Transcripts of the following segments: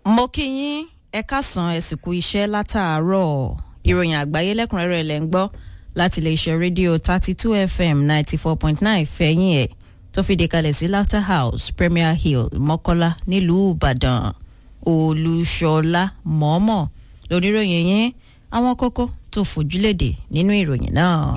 mo kí yín ẹ káàsán ẹ sì kú iṣẹ́ látàárọ̀ ìròyìn àgbáyé lẹ́kùnrẹ́rẹ́ lẹ́ ń gbọ́ láti iléeṣẹ́ rédíò thirty two fm ninety four point nine fẹ̀yìn ẹ̀ tó fìdí kalẹ̀ sí laughter house premier hill mọ́kọ́lá nílùú ìbàdàn olúṣọlá mọ́ọ́mọ́ lóníròyìn yín àwọn kókó tó fojúlédè nínú ìròyìn náà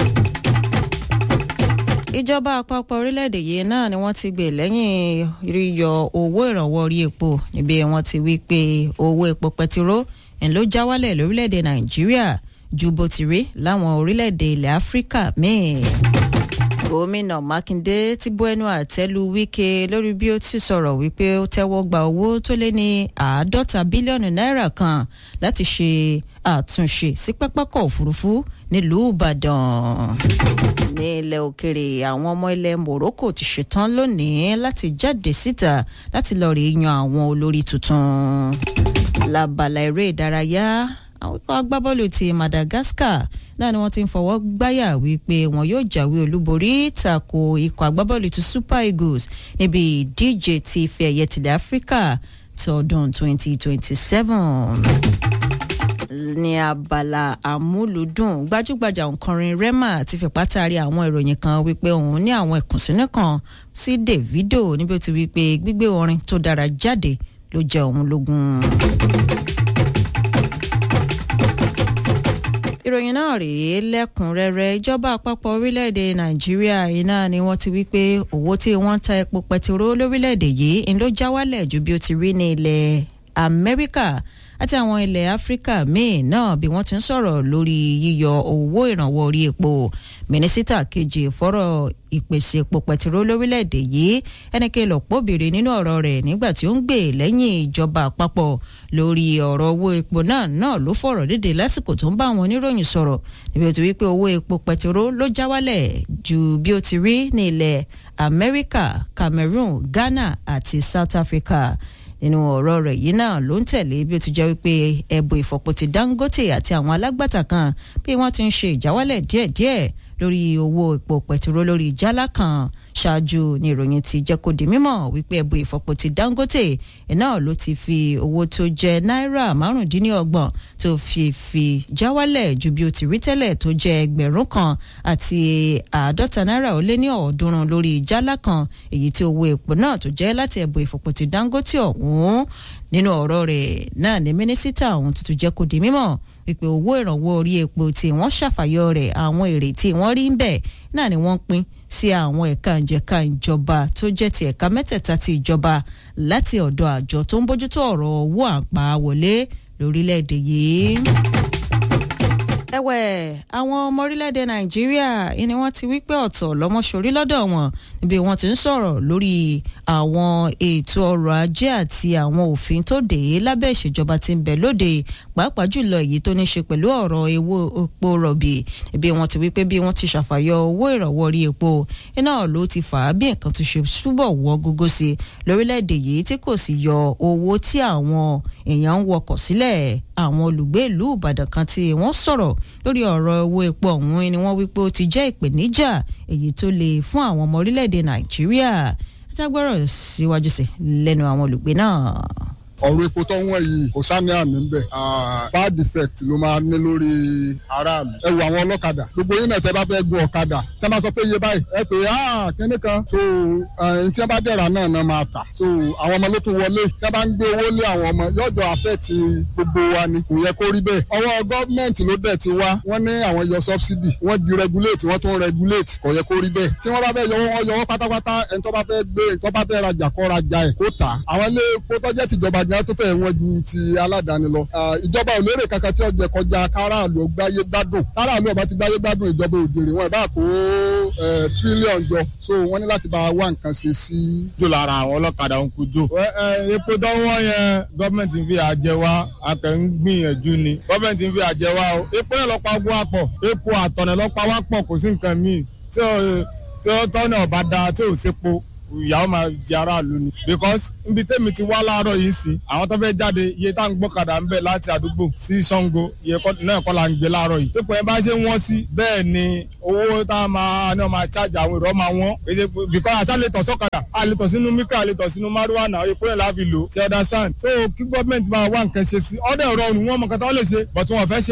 ìjọba àpapọ̀ orílẹ̀-èdè yìí náà ni wọ́n ti gbé lẹ́yìn yíyọ owó ìrànwọ́ orí epo níbi wọ́n ti wí pé owó epo pẹtiró ń ló já wálẹ̀ lórílẹ̀-èdè nàìjíríà ju bó ti rí láwọn orílẹ̀-èdè ilẹ̀ áfíríkà míì. gómìnà mákindé ti bú ẹnu àtẹ́lu wíkẹ́ lórí bí ó ti sọ̀rọ̀ wípé ó tẹ́wọ́ gba owó tó lé ní àádọ́ta bílíọ̀nù náírà kan láti ṣe àtúnṣe sí pápákọ̀ òfurufú nílùú ìbàdàn ní ilẹ̀ òkèrè àwọn ọmọ ilẹ̀ morocco ti ṣetán lónìí láti jáde síta láti lọ rí yan àwọn olórí tuntun lábala eré ìdárayá àwọn ikọ̀ agbábọ́ọ̀lù ti madagascar náà ni wọ́n ti ń fọwọ́ gbáyà wípé wọn yóò jáwé olúborí tako ikọ̀ agbábọ́ọ̀lù ti super eagles níbi ìdíje ti ife ẹ̀yẹ tilẹ̀ áfíríkà tọdún 2027 ní abala àmúlùdùn gbajúgbajà òǹkọrin rema ti fipá taari àwọn ìròyìn kan wípé òun ní àwọn ìkùnsínú kan sí davido níbi ó ti wípé gbígbé orin tó dára jáde ló jẹ òun lógún. ìròyìn náà rèé lẹ́kùnrẹ́rẹ́ ìjọba àpapọ̀ orílẹ̀-èdè nàìjíríà iná ni wọ́n ti wí pé owó tí wọ́n ń ta epo pẹtiró lórílẹ̀-èdè yìí ń ló já wálẹ̀ ju bí ó ti rí ní ilẹ̀ amẹ́ríkà àti àwọn ilẹ̀ áfíríkà míì náà bí wọ́n ti ń sọ̀rọ̀ lórí yíyọ owó ìrànwọ́ orí epo mínísítà kejì fọ́rọ̀ ìpèsè epo pẹtiró lórílẹ̀‐èdè yìí ẹnikẹ́ lọ́pọ̀ béèrè nínú ọ̀rọ̀ rẹ̀ nígbà tí ó ń gbè lẹ́yìn ìjọba àpapọ̀ lórí ọ̀rọ̀ owó epo náà náà ló fọ̀rọ̀ dédé lásìkò tó ń bá àwọn oníròyìn sọ̀rọ̀ níbi ó ti wí pé owó epo pẹtiró ló já wálẹ̀ ju bí ó ti rí ní ilẹ̀ amẹ́ríkà cameroon ghana àti south africa nínú ọ̀rọ̀ rẹ̀ yìí náà ló ń tẹ̀lé bí ó ti jẹ́ wípé ẹ̀bù ìfọ̀pọ̀ ti dangote àti àwọn alágbàtà kan bí wọ́n ti ń ṣe ìjáwálẹ̀ díẹ̀díẹ̀ lórí owó epo pẹ̀tiró lórí jálá kan ṣáájú ní ìròyìn ti jẹ́ kó di mímọ̀ wípé ẹ̀bù ìfọ̀pọ̀ ti dangote náà ló ti fi owó tó jẹ́ náírà márùndínlọ́gbọ̀n tó fi fi jáwálẹ̀ ju bí ó ti rí tẹ́lẹ̀ tó jẹ́ ẹgbẹ̀rún kan àti àádọ́ta náírà ó lé ní ọ̀ọ́dúnrún lórí jálá kan èyí tí owó epo náà tó jẹ́ láti ẹ̀bù ìfọ̀pọ̀ ti dangote ọ̀hún nínú ọ̀rọ̀ rẹ̀ náà ní mínísítà ọ̀hún tuntun jẹ́ kó di mímọ̀ wípé owó ìrànwọ́ orí epo tí wọ́n ṣàfàyọ rẹ̀ àwọn èrè tí wọ́n rí ń bẹ̀ náà ni wọ́n pín sí àwọn ẹ̀ka ìjẹ̀ka ìjọba tó jẹ́ ti ẹ̀ka mẹ́tẹ̀ẹ̀ta ti ìjọba láti ọ̀dọ̀ àjọ tó ń bójútó ọ̀rọ̀ owó àpá wọlé lórílẹ̀‐èdè yìí ẹ̀wẹ̀ àwọn ọmọ orílẹ̀-èdè nàìjíríà ni wọ́n ti wí pé ọ̀tọ̀ lọ́mọṣorí lọ́dọ̀ wọn níbi wọ́n ti ń sọ̀rọ̀ lórí àwọn ètò ọrọ̀ ajé àti àwọn òfin tó dé lábẹ́ ìṣèjọba tí ń bẹ lóde pàápàá jùlọ èyí tó ní ṣe pẹ̀lú ọ̀rọ̀ ewo epo rọ̀bì níbi wọ́n ti wí pé bí wọ́n ti ṣàfàyọ owó ìrànwọ́ orí epo iná ló ti fà á bí nǹkan tó ṣe túbọ̀ wọ́ gógó sí lórílẹ̀-èdè yìí tí kò sì yọ owó tí àwọn èèyàn ń wọkọ̀ sílẹ̀ àwọn olùgbé ìlú ìbàdàn kan tí wọ́n sọ̀rọ̀ lórí ọ̀rọ̀ owó epo ọ̀hún ni wọ́n wípé ó ti jẹ́ ìpèníjà èyí tó le fún àwọn ọmọ orílẹ̀-èdè nàìjíríà jágbọ́rọ̀ síwájú sí lẹ́nu àwọn olùgbé náà ọ̀rọ̀ epo tó ń wọ̀n yìí kò sáni àmì ń bẹ̀ bad effect ló máa ní lórí aráàlú ẹ wo àwọn ọlọ́kadà gbogbo yín náà tẹ́ bá fẹ́ gun ọ̀kadà tẹ́ bá sọ pé iye báyìí ẹ pé ah kíní kan so ẹni tí wọ́n bá dẹ̀ra náà náà máa tà so àwọn ọmọ ló tún wọlé tẹ́ bá ń gbé owó lé àwọn ọmọ yọjọ affect gbogbo wa ni kò yẹ kó rí bẹ́ẹ̀ ọwọ́ gọ́ọ̀mẹ̀ntì ló dẹ̀ ti wá wọ́n ní àwọn yọ subsidy wọ́n di regulate wọ́n tún regulate kò yẹ kó rí bẹ́ẹ̀ tí wọ́n bá fẹ́ yọwọ́ wọn yọwọ́ pátápátá ẹni tó bá fẹ́ gbé tó bá fẹ́ rajà kó rajà ẹ̀ kó tà àwọn ilé epo tó jẹ́ tìjọba gan tó fẹ́ wọn ju ti aládàáni lọ. ìjọba ò lérè kankan tí ọjọ́ kọjá káràlú gbáyé gbádùn káràlú ọba ti gbáyé gbádùn ìjọba òjèrè wọn ìbá kó tírílíọ̀nù jọ so wọ́n ní láti bá wá nǹkan ṣe sí. jò lára àwọn ọlọ́kadà ń kú jò. epo tó wọ́n yẹn gọ́ọ̀mẹ̀ntì ń fi àjẹ wá akẹ́ ń gbìyànjú ni gọ́ọ̀mẹ̀ntì ń fi àjẹ wá o epo yẹn lọ́pàá gbó àpọ̀ epo àtọ̀nà lọ́pàá wá pọ̀ kò sí nǹkan míì tí ó tọ́nà ọba da tí ò sépo ìyàwó máa jẹ aráàlú ni because níbi tẹ́mi ti wá láàárọ̀ yìí sí àwọn tó fẹ́ jáde iye tá à ń gbọ́kadà ń bẹ̀ láti àdúgbò sí Ṣàngó iye náà kọ́ la ń gbé láàárọ̀ yìí tó pẹ́ bá ṣe wọ́n sí bẹ́ẹ̀ ni owó tá a máa ní ọmọ àchájà àwọn èrò máa wọ́n because àṣà lè tọ̀ sọ́kadà a lè tọ̀ sínú mikra a lè tọ̀ sínú márùwà náà epo yẹn láfi lò ṣe understand so kí gọ́ọ̀mẹ̀ntì máa wá nǹkan ṣe sí ọ̀dẹ̀ rọrùn wọn mọ̀ kátà wọ́n lè ṣe but wọn ò fẹ́ ṣe.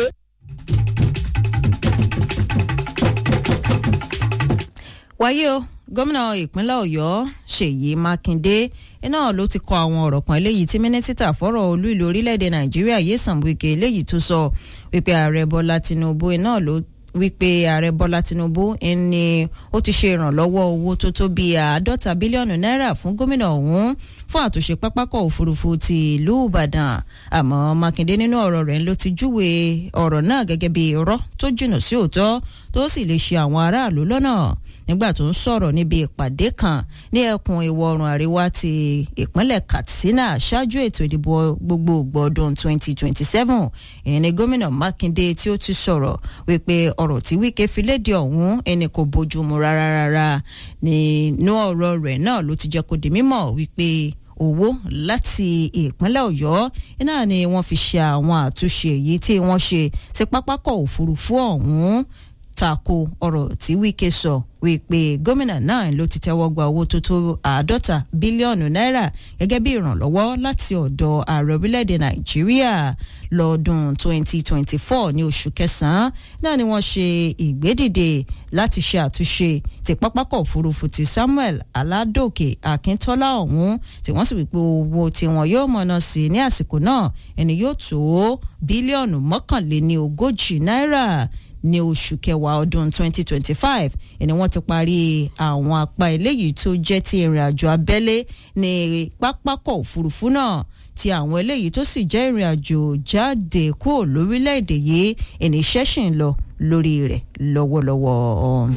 wáyé o gómìnà ìpínlẹ̀ ọ̀yọ́ ṣèyí mákindé iná ló ti kọ àwọn ọ̀rọ̀ kan eléyìí tí mínísítà fọ́rọ̀ olú ìlú orílẹ̀-èdè nàìjíríà Nyesom Wike eléyìí tó sọ wípé ààrẹ bọ́lá tinubu iná ló wípé ààrẹ bọ́lá tinubu ni ó ti ṣe ìrànlọ́wọ́ owó tó tó bíi àádọ́ta bílíọ̀nù náírà fún gómìnà ọ̀hún fún àtúnṣe pápákọ̀ òfurufú ti ìlú ìbàdàn àmọ́ mákindé nínú ọ̀rọ̀ rẹ̀ ló ti júwe ọ̀rọ̀ náà gẹ́gẹ́ bíi irọ́ tó jìnnà sí òótọ́ tó sì lè ṣe àwọn aráàlú lọ́nà nígbà tó ń sọ̀rọ̀ níbi ìpàdé kan ní ẹkùn ìwọ̀ oòrùn àríwá ti ìpínlẹ̀ Katsina ṣáájú ètò ìdìbò gbogbogbò ọdún 2027 ìyẹn ni gómìnà Mákindé tí ó ti sọ̀rọ̀ wípé ọ̀rọ̀ tí Wike fi léde ọ̀hún ẹni kò bójú mu rárá rárá nínú ọ̀rọ̀ rẹ̀ náà ló ti jẹ́ kó di mímọ̀ wípé owó láti ìpínlẹ̀ ọ̀yọ́ iná ni wọ́n fi ṣe àwọn àtúnṣe èyí tí wọ́n ṣe sí pápákọ̀ òfurufú ọ̀hún tako ọ̀rọ̀ tí Wike sọ wípé gómìnà náà ló ti tẹ́wọ́ gba owó tó tó àádọ́ta bílíọ̀nù náírà gẹ́gẹ́ bí ìrànlọ́wọ́ láti ọ̀dọ̀ ààrẹ orílẹ̀-èdè nàìjíríà lọ́dún 2024 ní oṣù kẹsàn-án náà ni wọ́n ṣe ìgbédìde láti ṣe àtúnṣe ti pápákọ̀ òfurufú ti Samuel Aládòkè Akíntọ́lá ọ̀hún tí wọ́n sì wípé owó tí wọn yóò mọ̀nà sí ní àsìkò náà ẹni yóò tó bílíọ̀nù mọ́kànléní ogójì náírà ní oṣù kẹwàá ọdún 2025 ẹni wọ́n ti parí àwọn apá eléyìí tó jẹ́ ti ìrìn àjò abẹ́lé ní pápákọ̀ òfurufú náà ti àwọn eléyìí tó sì jẹ́ ìrìn àjò jáde kúrò lórílẹ̀‐èdè yìí ẹni iṣẹ́ ṣì ń lọ lórí rẹ̀ lọ́wọ́lọ́wọ́.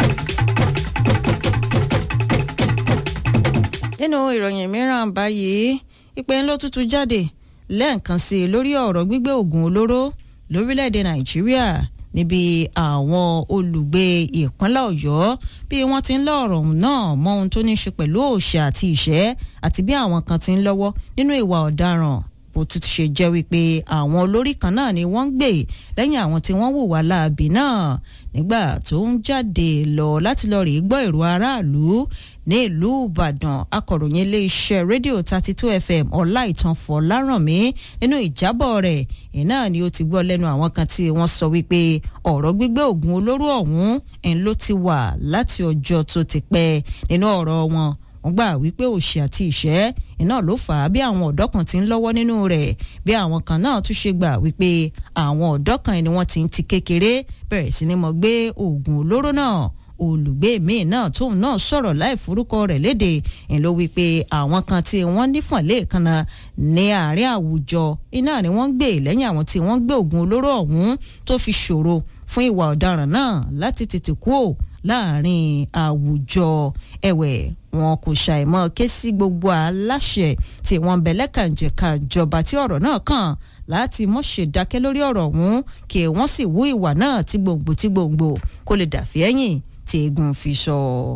nínú ìròyìn mìíràn báyìí ìpè ńlọ tuntun jáde lẹ́ẹ̀kan sí i lórí ọ̀rọ̀ gbígbé oògùn olóró lórílẹ̀‐èdè nàìjíríà níbi àwọn olùgbé ìpínlẹ̀ ọ̀yọ́ bí wọ́n ti ń lọ ọ̀rọ̀ náà mọ ohun tó ní í ṣe pẹ̀lú òòṣà àti ìṣẹ́ àti bí àwọn kan ti ń lọ́wọ́ nínú ìwà ọ̀daràn bó tún ṣe jẹ́ wípé àwọn olórí kan náà ni wọ́n ń gbè lẹ́yìn àwọn tí wọ́n hùwà láabi náà nígbà tó ń jáde lọ láti lọ rèé gbọ́ èrò aráàlú ní ìlú ìbàdàn akọ̀ròyìn iléeṣẹ́ rédíò thirty two fm ọláìtàn fọlárànmí nínú ìjábọ̀ rẹ̀ iná ni ó ti gbọ́ lẹ́nu àwọn kan tí wọ́n sọ wípé ọ̀rọ̀ gbígbé oògùn olóró ọ̀hún ń ló ti wà láti ọjọ́ tó ti pẹ́ nínú ọ̀rọ̀ wọn wọ́n gbà wípé òṣì àti ìṣẹ́ iná ló fà á bí àwọn ọ̀dọ́ kan ti ń lọ́wọ́ nínú rẹ̀ bí àwọn kan náà tún ṣe gbà wípé àwọn ọ̀dọ́ kan ni wọ́n ti ń ti kékeré bẹ̀rẹ̀ sí ni mo gbé oògùn olóró náà olùgbé míì náà tóun náà sọ̀rọ̀ láì forúkọ rẹ̀ léde ń ló wípé àwọn kan tí wọ́n nífọ̀n lẹ́ẹ̀kanna ní àárín àwùjọ iná ni wọ́n ń gbé lẹ́yìn àwọn tí wọ́n gbé oògùn olóró ọ̀hún tó fi ṣòro fún ìwà ọ̀daràn náà láti tètè kúò láàrin àwùjọ ẹ̀wẹ̀ wọn kò ṣàìmọ̀ ké sí gbogbo aláṣẹ tí wọ́n bẹ lẹ́kànjẹ̀ka ìjọba tí ọ̀rọ̀ náà kàn láti mọ̀ ṣe dákẹ́ lórí ọ̀rọ̀ ọ̀hún kí wọ́n sì wú ìwà náà tí gbòǹgbò tí gbòǹgbò kó lè dàfí ẹ̀yìn tí eégún fi sọ.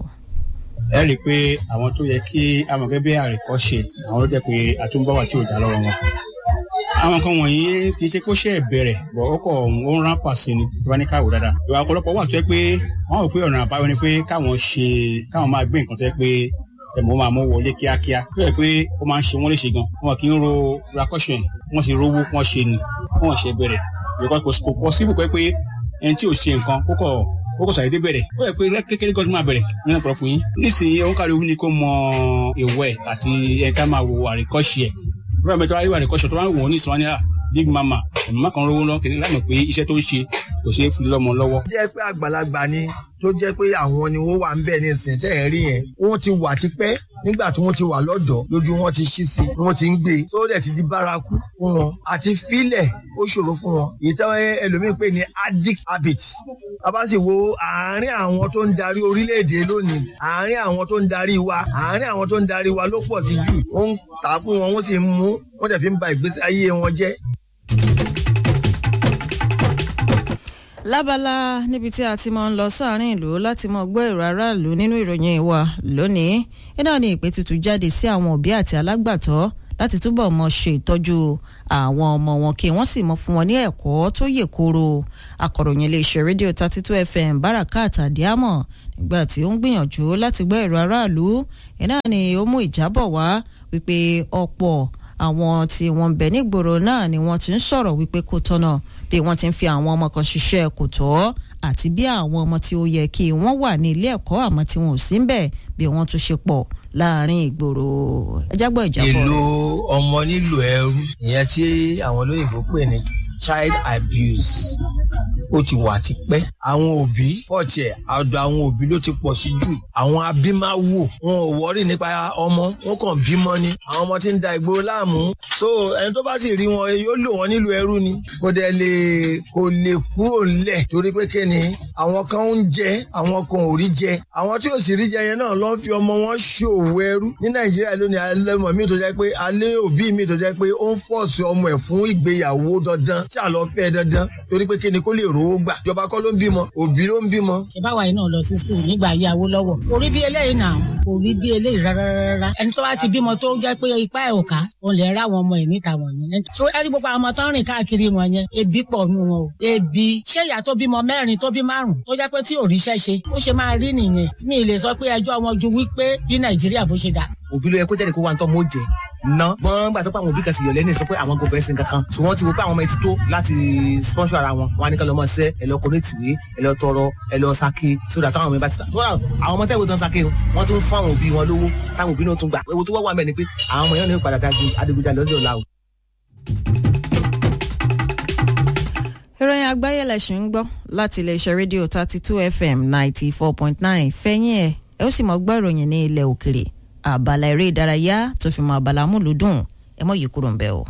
ẹ rí i pé àwọn tó yẹ kí amọ̀gẹ́ bí àríkọ́ṣe àwọn ló jẹ́ pé àtúnbọ̀wá tí ò dá lọ́wọ́ wọn àwọn kan wọ̀nyí kì í ṣe kó ṣe é bẹ̀rẹ̀ bọ̀ ó kọ̀ ó ń ránpà sí ni tí wọ́n ní káwọ́ dáadáa. ìwà ọ̀pọ̀lọpọ̀ wà tó yẹ pé wọ́n rò pé ọ̀nà àbáyọ ni pé káwọn ṣe káwọn máa gbé nǹkan tó yẹ pé ẹ̀mọ́ máa mú wọlé kíákíá tó yẹ pé ó máa ń ṣe wọ́n léṣe gan wọn kì í ro rakọ́ṣọ̀ yẹn wọ́n sì rówó wọ́n ṣe ni wọ́n ṣe bẹ̀rẹ̀ kò pọ́sibú pé pé ẹni tí ò ṣe nǹkan ó kọ̀ ó kò sàdédé bẹ̀rẹ̀ ó yẹ pé kékeré gan-an máa bẹ̀rẹ̀ nínú ọ̀pọ̀ fún yín nísìnyí òun kárí ní kó mọ ìwẹ̀ àti ẹ̀ka máa wo àríkọ́ṣe ẹ̀ bí wọ́n bẹ tó wáyé àríkọ́ṣe tó wá ń wò ó ní ìsọ̀rọ̀ ní à big mama mama kan rówó lọ kìnìún láì mọ̀ pé iṣẹ́ tó ń ṣe kò ṣeé fi lọ́mọ lọ́wọ́. jẹ́ pé àgbàlagbà ni tó jẹ́ pé àwọn ni wọ́n wà ń bẹ̀ ní ìsìn tẹ́ ẹ̀ rí yẹn wọ́n ti wà tipẹ́ nígbà tí wọ́n ti wà lọ́dọ̀ lójú wọn ti ṣí sí wọ́n ti ń gbé tó dẹ̀ ti di bárakú fún wọn àti fílẹ̀ ó ṣòro fún wọn ìtẹ́ ẹlòmíín pè ní addict habit bàbá sì wo àárín àwọn tó ń darí orílẹ̀-èdè lónìí àárín àwọn tó ń darí wa àárín àwọn tó ń darí wa ló pọ̀ sí jù wọ́n ń tà fún wọn wọ́n sì ń mú wọ́n dẹ̀ fi ń ba ìgbésí ayé wọn jẹ́ lábala níbi tí a ti máa ń lọ sáàrin ìlú láti mọ gbọ́ èrò aráàlú nínú ìròyìn ìwà lónìí iná ní ìpè tuntun jáde sí àwọn òbí àti alágbàtọ́ láti túbọ̀ mọ ṣe ìtọ́jú àwọn ọmọ wọn kí wọ́n sì mọ fún wọn ní ẹ̀kọ́ tó yè kooro akọ̀ròyìn iléeṣẹ́ rédíò thirty two fm barakat adiamọ nígbà tí ó ń gbìyànjú láti gbọ́ èrò aráàlú iná ni ó mú ìjábọ̀ wá wípé ọ̀pọ̀ àwọn tí wọ́n ń bẹ nígboro náà ni wọ́n ti ń sọ̀rọ̀ wípé kò tọ́nà bí wọ́n ti ń fi àwọn ọmọ kan ṣiṣẹ́ kò tọ́ àti bí àwọn ọmọ tí ó yẹ kí wọ́n wà ní ilé ẹ̀kọ́ àmọ́ tí wọn ò sí ń bẹ̀ bí wọ́n tún ṣe pọ̀ láàrin ìgboro ẹjá gbọ́ ìjábọ̀ ìlò ọmọ nílò ẹrú ìyẹn tí àwọn olóyìnbó pè ní child abuse ó ti wà tipẹ́ àwọn òbí fọ́ọ̀tì ẹ̀ àdó àwọn òbí ló ti pọ̀ sí jù àwọn abímáwò wọn ò wọ́rì nípa ọmọ wọn kàn bímọ ni àwọn ọmọ tí ń da ìgboro láàmú so ẹni tó bá sì rí wọn yóò lò wọn nílùú ẹrú ni kò dẹ̀ lè kò lè kúrò ńlẹ̀ torí pé kí ni àwọn kan ń jẹ àwọn kan ò rí jẹ àwọn tí ò sì rí jẹ yẹn náà ló ń fi ọmọ wọn ṣòwò ẹrú ní nàìjíríà lónìí alẹ́mọ mi tó jẹ́ pé alẹ́ òbí mi tó jẹ́ pé ó ń fọ́ọ̀sì ọmọ ẹ̀ fún ìgbéyàwó dandan tí àlọ́ fẹ́ dandan torí pé kí ni kó lè rówó gbà ìjọba kọ́ ló ń bímọ òbí ló ń bímọ. ṣe báwa yìí náà lọ sí skul nígbà ayé Awólọ́wọ̀ kò rí bí eléyìí náà kò rí bí eléyìí rárá rárá ẹni tó bá ti bímọ tó jẹ́ pé ipá ẹ̀ ò ká òun lè rá àwọn ọmọ ẹ̀ níta wọ̀nyẹn. so ẹni gbogbo àwọn ọmọ tó ń rìn káàkiri wọn yẹn ebi pọ̀ nù wọn o ebi ṣé ìyá tó bímọ mẹ́rin tó bí márùn tó jẹ́ pé tí ò ríṣẹ́ ṣe ó ṣe máa rí nìyẹn mi ì lè sọ pé ẹjọ́ wọn ju wípé bí Nàìjíríà bó ṣe dà òbí ló yẹ kó jáde kó wá ń tọ́ mọ́ jẹ ná gbọ́n gbà tó pé àwọn òbí kan sì yọ̀ lẹ́nu sọ pé àwọn kò fẹ́ sin kankan tí wọ́n ti wo pé àwọn ọmọ ẹtí tó láti sponsor ara wọn wọn á ní ká lọ mọ ṣẹ́ ẹ lọ kọ́ létìwé ẹ lọ tọrọ ẹ lọ sake sódà táwọn ọmọ ẹ bá ti ta àwọn ọmọ tẹ́wọ́ tán sake wọ́n tún fún àwọn òbí wọn lówó táwọn òbí náà tún gbà ewu tó wá wà mẹ́ ni pé àwọn ọmọ yẹn ní padà dájú adigunjalè lọ́jọ́ ọ̀la o. ìròyìn àgbáyé lẹ̀sìn ń gbọ́ láti iléeṣẹ́ rédíò thirty two fm ninety four point nine fẹ́yìn ẹ̀ ẹ ó sì mọ̀ gbọ́ ìròyìn ní ilẹ̀ òkèrè àbàlà eré ìdárayá tó fi mọ àbàlà múlùdùn ẹ mọ̀ yìí kúrò ń bẹ̀ o.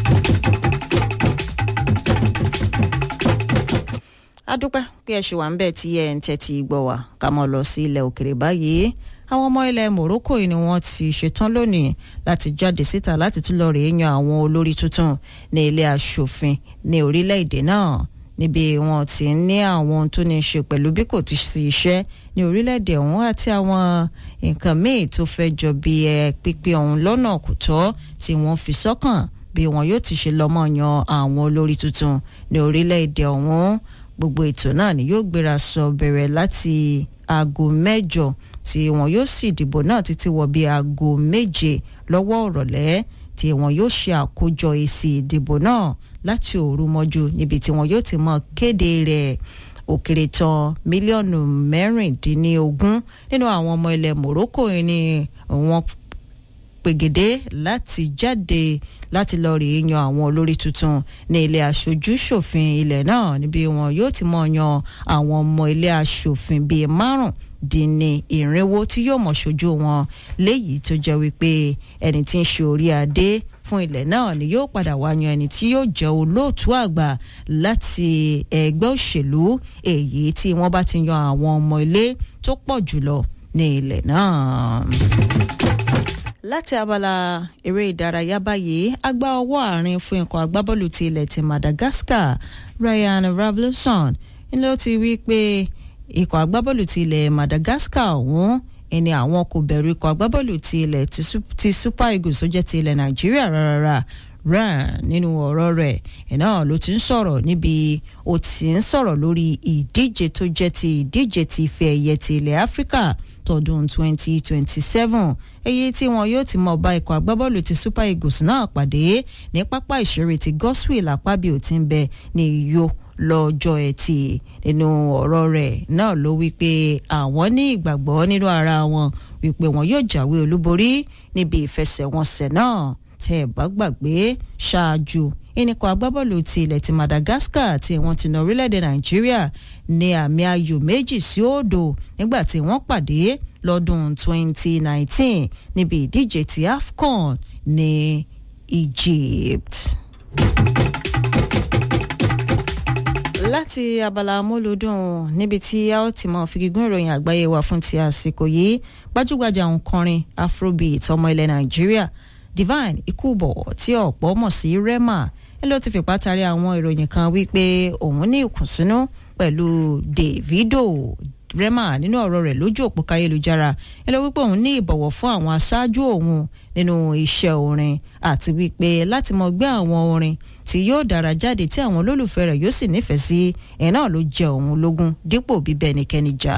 adúpẹ́ pé ẹ ṣì wà ń bẹ̀ tí ẹ ń tẹ́tí gbọ́ wá ká mọ̀ lọ sí ilẹ̀ òkèrè báyìí àwọn ọmọ ilẹ̀ Morocco ni wọ́n ti ṣetán lónìí láti jáde síta láti tún lọ rèé yan àwọn olórí tuntun ní ilé aṣòfin ní orílẹ̀-èdè náà níbi wọn ti ń ní àwọn ohun tó ní í ṣe pẹ̀lú bí kò ti sí iṣẹ́ ní orílẹ̀-èdè ọ̀hún àti àwọn nǹkan míì tó fẹ́ jọ bí ẹ pípé ọ̀hún lọ́nà kò tọ́ tí wọ́n fi sọ́kàn bí wọn yóò ti ṣe lọ́mọ yan àwọn olórí tuntun ní orílẹ̀-èdè ọ̀hún gbogbo ètò náà ni yóò gbéra sọ bẹ̀rẹ̀ láti aago mẹ́jọ tí wọn yóò sì dìbò náà títí wọ bí aago méje lọ́wọ́ ọ̀rọ̀lẹ́ tí wọn yóò ṣe àkójọ èsì ìdìbò náà láti òru mọ́jú níbi tí wọn yóò ti mọ kéde rẹ̀ ó kéré tán mílíọ̀nù mẹ́rìndínlógún nínú àwọn ọmọ ilẹ̀ Morocco ni wọ́n pègèdè láti jáde láti lọ rèé yan àwọn olórí tuntun ní ilé aṣojú ṣòfin ilẹ̀ náà níbi wọn yóò ti mọ̀ yan àwọn ọmọ ilé aṣòfin bíi márùn dín ní ìrìnwó tí yóò mọ̀ ṣojú wọn léyìí tó jẹ́ wípé ẹni tí ń ṣe orí adé fún ilẹ̀ náà ni yóò padà wá yan ẹni tí yóò jẹ́ olóòtú àgbà láti ẹgbẹ́ òṣèlú èyí tí wọ́n bá ti yan àwọn ọmọ ilé tó pọ̀ jùlọ ní ilẹ̀ náà láti abala eré ìdárayá báyìí agbá ọwọ́ àárín fún ikọ̀ agbábọ́ọ̀lù ti ilẹ̀ ti Madagascar Ryan Ravloson ni ó ti wí pé ikọ̀ agbábọ́ọ̀lù ti ilẹ̀ Madagascar ọ̀hún ẹni àwọn kò bẹ̀rù ikọ̀ agbábọ́ọ̀lù ti ilẹ̀ ti Super Eagles tó jẹ́ ti ilẹ̀ Nàìjíríà rárá ran nínú ọ̀rọ̀ rẹ̀ iná ló ti ń sọ̀rọ̀ níbi ó ti ń sọ̀rọ̀ lórí ìdíje tó jẹ́ ti ìdíje ti ife ẹ̀yẹ ti ilẹ̀ Áfíríkà tọdún 2027 èyí tí wọn yóò ti mọ̀ bá ikọ̀ agbábọ́ọ̀lù ti Super Eagles náà pàdé ní pápá ìṣeré ti Godswill Akpabio tí ń bẹ ní Uyo lọ́jọ́ ẹtì nínú ọ̀rọ̀ rẹ̀ náà ló wí pé àwọn ní ìgbàgbọ́ nínú ara wọn wípé wọn yóò jáwé olúborí níbi ìfẹsẹ̀wọnsẹ̀ náà tẹ́ ẹ̀ bá gbàgbé ṣáájú ìníkọ̀ agbábọ́ọ̀lù ti ilẹ̀ ti Madagascar tí wọ́n ti na orílẹ̀-èdè Nàìjíríà ní àmì ayò méjì sí òdo nígbà tí wọ́n pàdé lọ́dún 2019 níbi ìdíje ti AFCON ní Egypt. láti abala amúlùdùn níbi tí a ó ti mọ fìgígún ìròyìn àgbáyé wa fún ti àsìkò yìí gbajúgbajà òǹkọrin afrobeat ọmọ ilẹ̀ Nàìjíríà Divine Ikubo tí ọ̀pọ̀ mọ̀ sí Rema ló ti fipá tari àwọn ìròyìn kan wípé òun ní ìkùnsínú pẹ̀lú Davido rema nínú ọ̀rọ̀ rẹ̀ lójú òpó káyélujára ẹ lọ wípé òun ní ìbọ̀wọ̀ fún àwọn aṣáájú òun nínú iṣẹ́ orin àti wípé láti mọ gbé àwọn orin tí yóò dára jáde tí àwọn olólùfẹ́ rẹ̀ yóò sì nífẹ̀ẹ́ sí ẹ̀ náà ló jẹ òun lógún dípò bíbẹ́ ẹnikẹ́ni jà.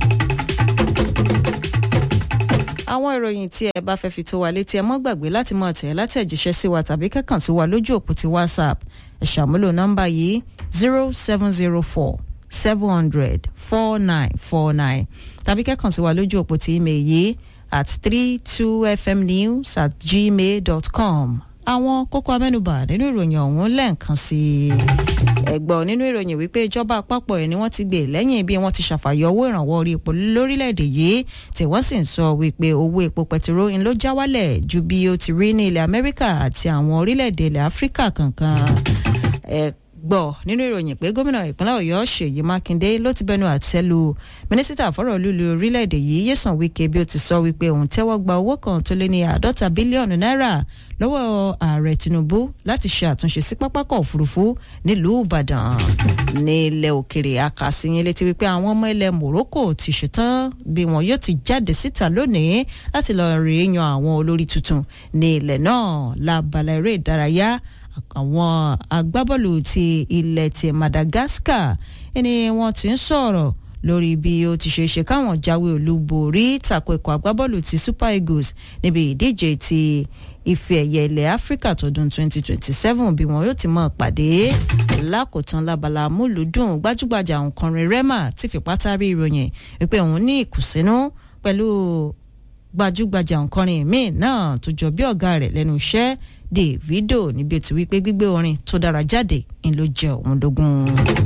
àwọn ìròyìn tí ẹ bá fẹ́ fi tó wa létí ẹ mọ́ gbàgbé láti mọ̀ tẹ̀ látẹ̀jíṣẹ́ sí wa tàbí kẹ́kàn sí wa lójú òpó ti whatsapp ẹ ṣàmúlò nọ́mbà yìí zero seven zero four seven hundred four nine four nine tàbí kẹ́kàn sí wa lójú òpó ti email yìí at three two fmnews at gmail dot com àwọn kókó amẹ́nubà nínú ìròyìn ọ̀hún lẹ́ẹ̀kan sí i ẹ̀gbọ́n nínú ìròyìn wípé ìjọba àpapọ̀ ẹ̀ ni wọ́n ti gbé lẹ́yìn bí wọ́n ti ṣàfàyọ owó ìrànwọ́ orí epo lórílẹ̀‐èdè yìí tí wọ́n sì ń sọ wípé owó epo pẹtiró ń ló já wálẹ̀ ju bí ó ti rí ní ilẹ̀ Amẹ́ríkà àti àwọn orílẹ̀‐èdè ilẹ̀ Áfíríkà kankan gbọ́ nínú ìròyìn pé gómìnà ìpínlẹ̀ ọ̀yọ́ ṣèyí mákindé ló ti bẹnu àtẹ́ lu mínísítà fọ́rọ̀ olúlu orílẹ̀-èdè yìí yẹ̀sán wíkẹ́ bí ó ti sọ wípé òun tẹ́wọ́ gba owó kan tó lé ní àádọ́ta bílíọ̀nù náírà lọ́wọ́ ààrẹ tinubu láti ṣe àtúnṣe sí pápákọ̀ òfurufú nílùú ìbàdàn ní ilẹ̀ òkèrè akàṣìyìn létí wípé àwọn ọmọ ilẹ̀ morocco ti ṣetán bí wọn yóò ti jáde síta lónìí láti lọ rèé yan àwọn olórí tuntun ní ilẹ̀ náà lábala eré ìdárayá àwọn agbábọ́ọ̀lù ti ilẹ̀ ti Madagascar ẹni wọ́n ti ń sọ̀rọ̀ lórí bí ó ti ṣe ṣe káwọn jáwé olúborí tako ikọ̀ agbábọ́ọ̀lù ti Super Eagles níbi ìdíje ti ife ẹ̀yẹ ilẹ̀ Áfíríkà tọdún 2027 bí wọn yóò ti mọ̀ pàdé lákòótán lábala múlùdùn gbajúgbajà òǹkọrin Rema ti fipá tárí ìròyìn wípé òun ní ìkùnsínú pẹ̀lú gbajúgbajà òǹkọrin míì náà tó jọ bí ọ̀gá rẹ̀ lẹ́nu iṣẹ́ Davido níbi ó ti wí pé gbígbé orin tó dára jáde ń ló jẹ òun dógún.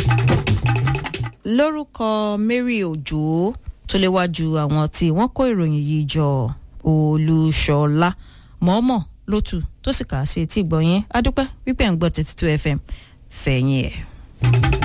lórúkọ Mary Òjó tó léwájú àwọn tí wọ́n kó ìròyìn yìí jọ Olúṣọlá mọ́ọ́mọ́ lótú tó sì kà á sí etí ìgbọ̀nyẹn adúpẹ́ wípé ń gbọ́ thirty two FM fẹ̀yìn ẹ̀.